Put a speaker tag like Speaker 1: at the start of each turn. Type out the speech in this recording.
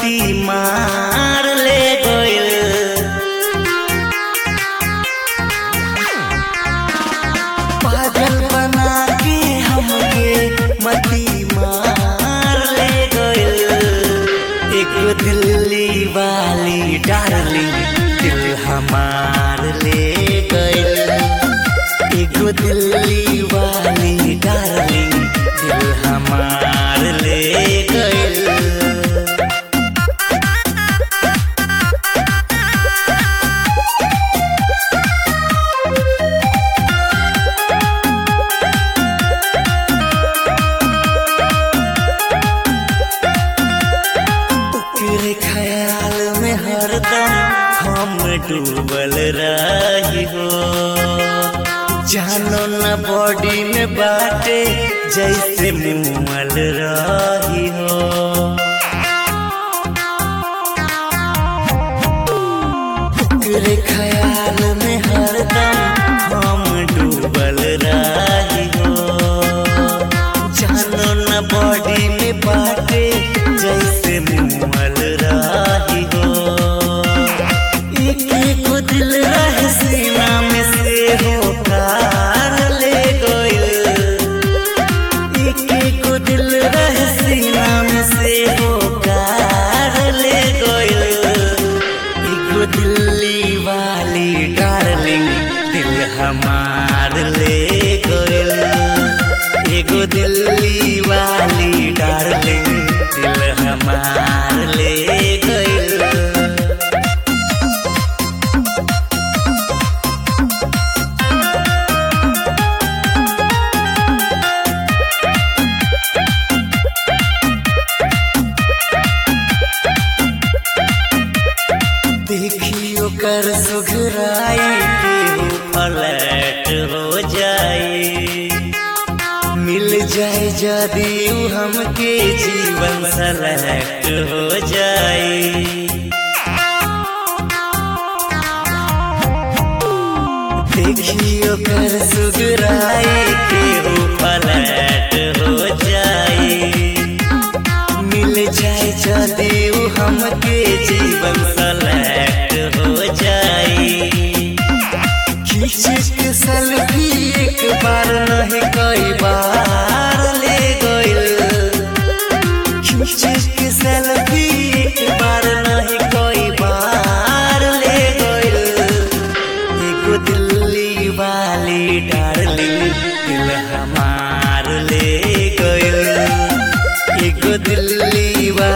Speaker 1: मती मार ले गइल पागल बना के हमके मती मार ले गइल एक दिल्ली वाली डार्लिंग दिल हमार ले गइल एक दिल्ली वाली डार्लिंग दिल हमार ले गइल तेरे ख्याल में हरदम हम डूबल रही हो जानो न बॉडी में बाटे जैसे मुमल रही हो तेरे ख्याल में हरदम हम डूबल रही हो जानो न बॉडी में बाटे जैसे मुमल रही हो एक एक दिल रह सीना में से हो कार ले गइल एक एक दिल रह सीना में से हो कार ले गइल एगो दिल्ली वाली डार्लिंग दिल हमार ले गइल एगो दिल्ली वाली डार्लिंग दिल हमार ले गइल देखियो कर सुघराई के पलट हो जाए मिल जाए जदी उ हमके जीवन सलट हो जाए देखियो कर सुघराई के पलट हो जाए मिल जाए जदी उ हमके जीवन सलट हो जाए खींच के सेल्फी एक बार नहीं कई बार ले गइल खींच के सेल्फी एक बार नहीं कई बार ले गइल एगो दिल्ली वाली डार्लिंग दिल हमार ले गइल एगो दिल्ली वाली